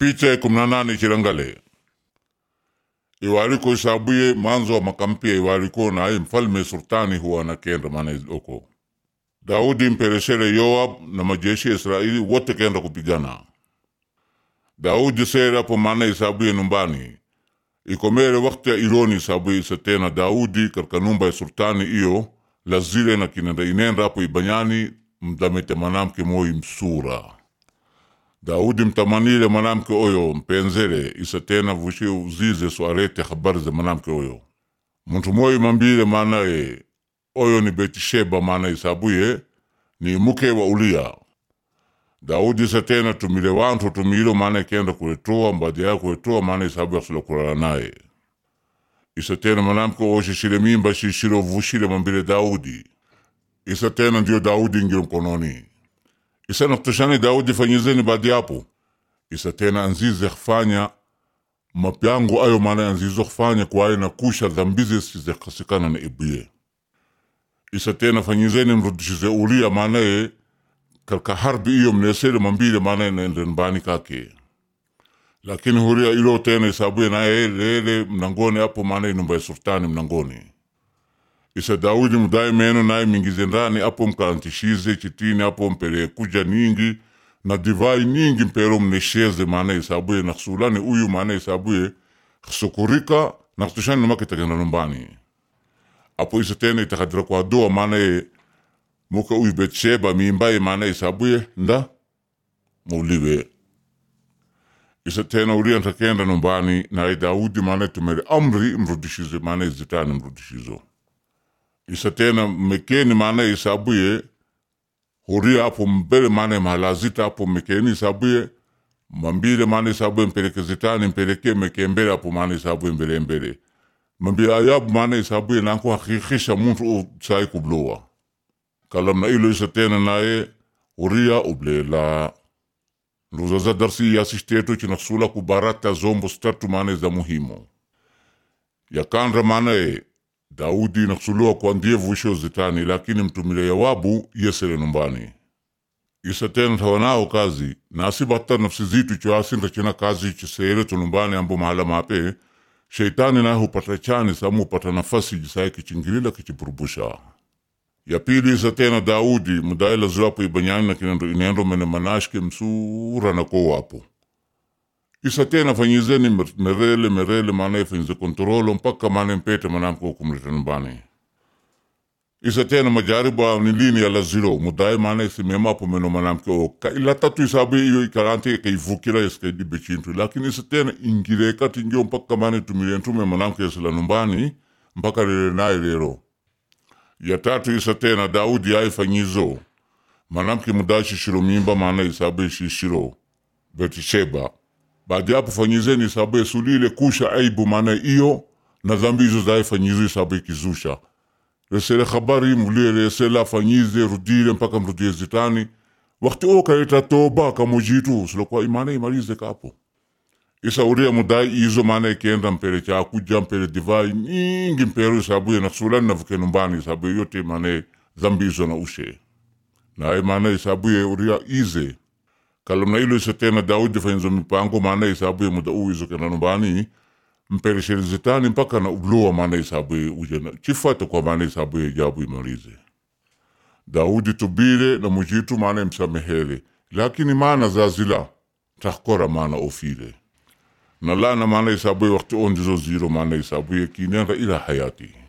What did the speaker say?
Picha ya kumi na nane chirangale iwaliko isabuye manzo wa makampia iwaliko naye mfalme sultani huwa anakenda maana oko Daudi mpereshere Yoab na majeshi ya Israeli wote kenda kupigana. Daudi sere apo maana isabuye numbani ikomere wakati ya ironi isabuye isa tena Daudi katika numba ya sultani iyo lazile na kinenda inenda apo ibanyani mdamete manamke moi msura Daudi mtamanile manamke oyo mpenzele isa tena vushi uzize so arete habari za manamke oyo muntu moi mambile maanaye oyo ni Betisheba maana isabuye ni muke wa Ulia Daudi isa tena tumile wantu tumilo maana kenda kuletoa mbadi ya kuletoa maana isabu ya sula kulala naye isa tena manamke oyo shishile mimba shishilo vushile mambile Daudi isa tena ndio Daudi ngiro mkononi isa naktushani Daudi fanyizeni baadi yapo isa tena anzize kufanya mapyango ayo maana anzizo kufanya kwaye na kusha dhambize size kasikana na ibuye isa tena fanyizeni mrudishize Ulia maanaye katika harbi iyo mnesele mambile maanaye naende mbani kake lakini huria ilo tena isabuye naye lele mnangoni apo maanaye numba ya sultani mnangoni isa Daudi mudai meno naye mingize ndani apo mkarantishize chitini apo mpele kuja ningi na divai ningi mpero mnesheze maana isabuye naksulani uyu maana isabuye sukurika nakutushani numake tagenda numbani apo isa tena itakadira kwa doa maana muka uyu Betsheba mimbaye maana isabuye nda muliwe isa tena ulia ntakenda numbani naye Daudi maana tumere amri mrudishize maana zitani mrudishizo isa tena mekeni maana isabuye huria apo mbele maana mahalazita apo mekeni isabuye mambile maana isabuye mpeleke zitani mpeleke meke mbele apo maana isabuye mbele mbele mambile ayabu maana isabuye nanko hakikisha muntu sai kubloa kalam na ilo isa tena naye huria ublela nduzaza darsi yasisteto chinasula kubarata zombo statu maana za muhimu yakandra maana Daudi nakusuliwa kwa ndiye vuisho zitani lakini mtumile Yoabu yesele numbani isa tena tawanao kazi nasi batta nafsi zitu choasinda china kazi chisere tunumbani ambo mahala mape sheitani naye hupata chani samu hupata nafasi jisaye kichingilila kichiburubusha ya pili isa tena Daudi mudaila zwapo ibanyani na kinendo inendo mene manashke msura na ko wapo isa tena fanyizeni merele merele maana fanyize kontrolo mpaka maana mpete manamko kumleta nyumbani isa tena majaribu au ni lini ya lazilo mudai maana isimema hapo meno manamke o ka ila tatu isabu iyo ikarante ka ivukira iska dibe chintu lakini isa tena ingire kati ngio mpaka maana tumile ntume manamke isla nyumbani mpaka lele naye lero ya tatu isa tena Daudi ai fanyizo manamke mudai shishiro mimba maana isabu shishiro Betisheba baadi yapo fanyizeni isabu esulile kusha aibu maana iyo na dhambi hizo zae fanyizo isabu ikizusha resele habari mulie resele afanyize rudile mpaka mrudie zitani wakati o kaleta toba kamujitu silokuwa imana imalize kapo isa uria mudai izo maana ikienda mpele chakuja mpele divai nyingi mpero isabu nasulani navuke numbani isabu yote maana dhambi hizo na ushe naye maana isabu uria ize kalomna ilo isa tena Daudi fanyizo mipango maana isabu muda u izo kena numbani mpereshere zitani mpaka na ubloa maana isabu ujena chifata kwa maana isabu jabu imalize Daudi tubile na mujitu maana msamehele lakini maana zazila takora maana ofile na lana maana isabu wakati ondizo ziro maana isabu kinenda ila hayati